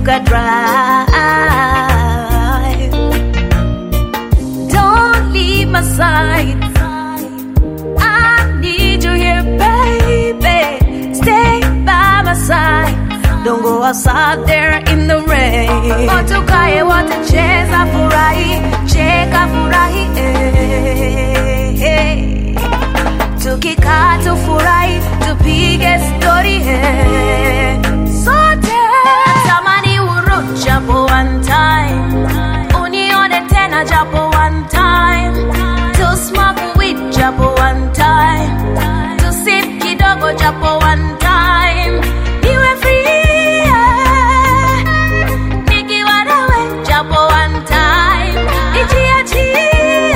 tukadrive. Don't leave my side. I need you here, baby. Stay by my side. Don't go outside there in the rain. Watukae wote cheza furahi, cheka furahi, eh, eh. Tukikaa tufurahi, tupige stori, eh. Sote tamani urudi japo one time, unione tena japo one time, to smoke weed japo one time, to sip kidogo japo one time, niwe free yeah. nikiwa nawe japo one time, nijiachie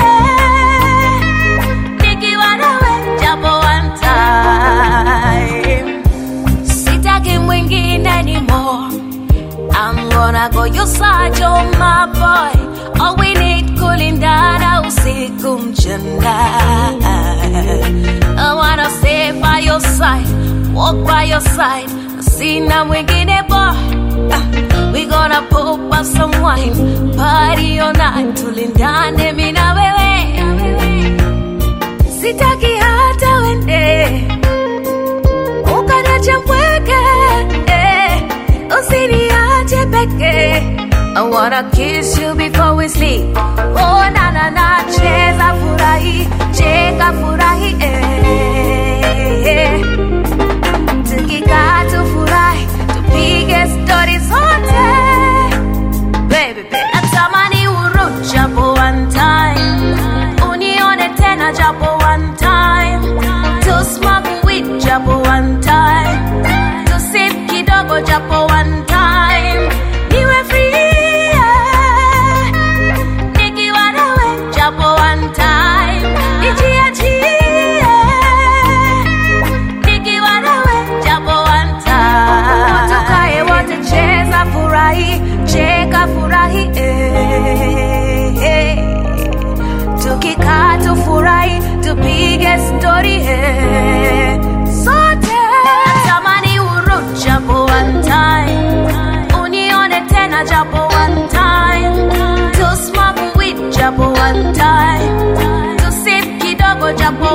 nikiwa nawe japo one time, sitaki mwingine anymore. I'm gonna go your side, you're my boy. All we need kulindana usiku mchana. I wanna stay by your side, walk by your side. Sina mwingine boy. Ah, We gonna pop up some wine, party all night, tulindane mimi na wewe. Sitaki hata wende ukanacha mpweke eh, usiniache peke I wanna kiss you before we sleep Oh na na na cheza furahi cheka furahi eh, eh. Tukikaa tufurahi tupige stori zote baby, baby. Natamani urudi japo one time unione tena japo one time to smoke weed japo one time to sip kidogo japo one time niwe free yeah. nikiwa nawe japo one time nijiachie nikiwa nawe japo one time tukae wote cheza furahi cheka furahi eh, eh. tukikaa tufurahi tupige stori eh. sote natamani urudi japo one time unione tena japo one time to smoke weed japo one time to sip kidogo japo